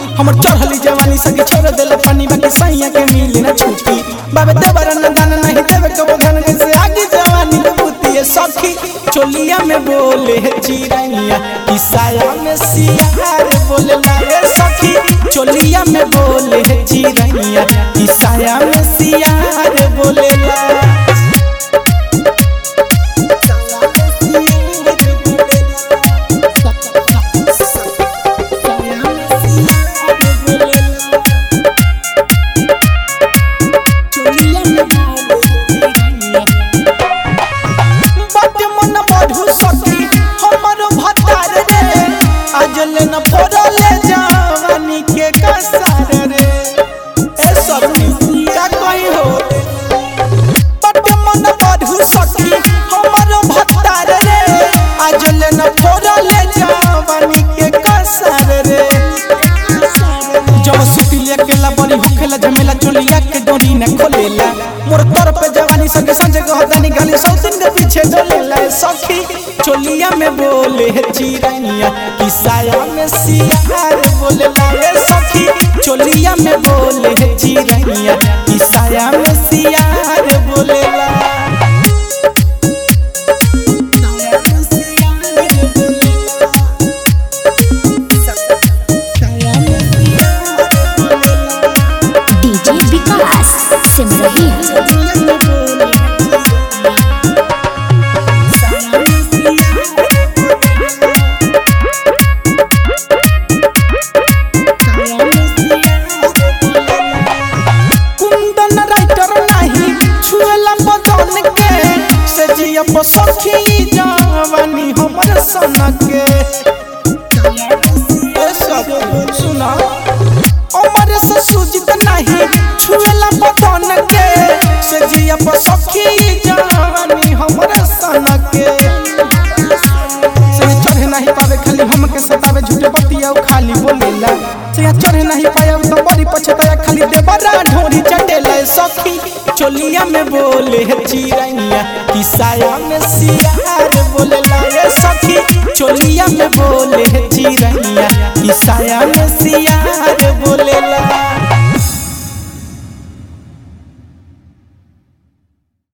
हमर चढ़ली जवानी सगी छोड़ देले पानी बाकी सैया के मिली ना छुट्टी बाबे देवर न दान नहीं देवे कबो धन से आगे जवानी के बुद्धि है सखी चोलिया में बोले है चिरैया ईसाया में सियार बोले लाए सखी चोलिया में बोले है चिरैया ईसाया में सियार बोले ला बाटे मन बढ़ू सखी हमर भतार रे आज ले न फोड़ले जवानी के कसार रे ए सखी का कोई हो बाटे मन बढ़ू सखी हमर भतार रे आज ले न फोड़ले जवानी के कसार रे जब सुती लेके ला बड़ी होखेला झमेला चोलिया के डोरी न खोलेला मोर तर पे जवानी संगे संजय गहदानी गाली सौसिन के पीछे डोलेला सखी चोलिया में बोले है चिरैया किसाया में सियार बोलेला रे सखी चोलिया में बोले है चिरैया किसाया में सियार बोलेला डीजे विकास सिमरही कुंदन राइटर नहीं छुएला बदन के से जिया पर सखी जवानी हमर सन के ए सब सुना अमर से सुजित नहीं छुएला बदन के से जिया पर सखी जवानी हमर सन के से चढ़े नहीं पावे खाली हमके सतावे झूठे बतिया उ खाली बोलेला से चढ़े नहीं पाया उ तो बड़ी पछताया खाली देवरा ढोरी चटेला सखी चोलिया में बोले है चिरैया किसाया में सियार बोलेला ये सखी चोलिया में बोले